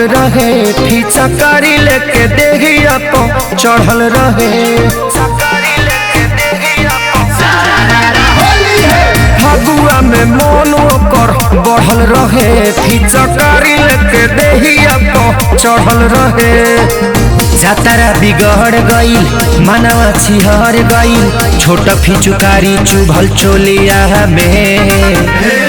रहे फीचा कारी लेके देहिया पो चढ़ल रहे फगुआ में मन ओकर बढ़ल रहे फीचा कारी लेके देहिया पो चढ़ल रहे जातारा बिगड़ गईल मनवा छिहर गईल छोट फिचुकारी चुभल चोलिया में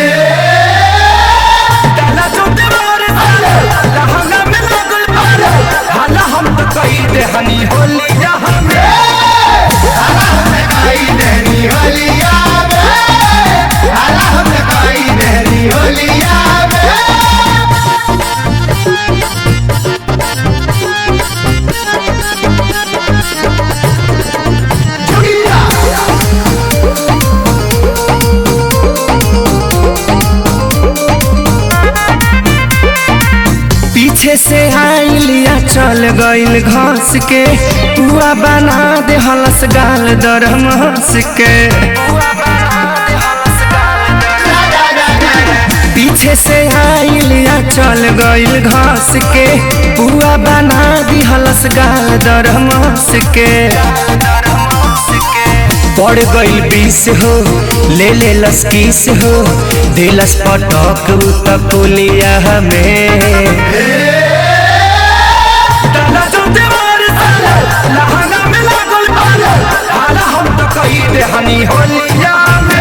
पीछे से आइलिया चल गईल घास के पुआ बना दे हलस गाल दरम हंस के पीछे से आइलिया चल गईल घास के पुआ बना दी हलस गाल दरम हंस के पड़ गईल बीस हो ले ले लस किस हो दिलस पटक तकुलिया में हनी होलिया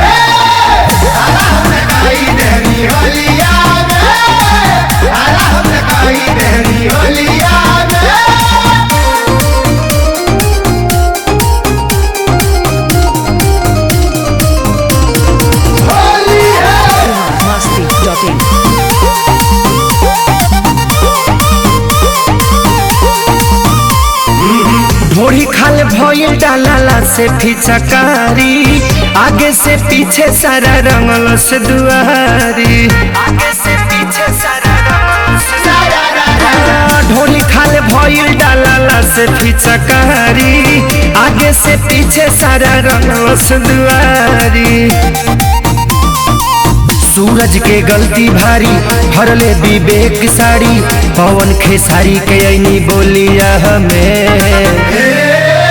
masti.in. ढोड़ी खाल भइल डालाला से फिचकारी आगे से पीछे सारा रंगल से दुआरी आगे से पीछे सारा ढोली खाल भइल डालाला से फिचकारी आगे से पीछे सारा रंगल से दुआरी सूरज के गलती भारी भरले विवेक साड़ी पवन खेसारी के ऐनी बोलिया हमें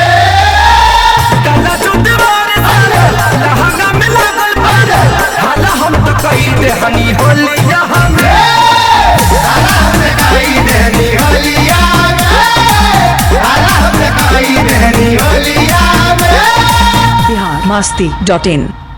हनी होलिया हमें Bihar masti.in.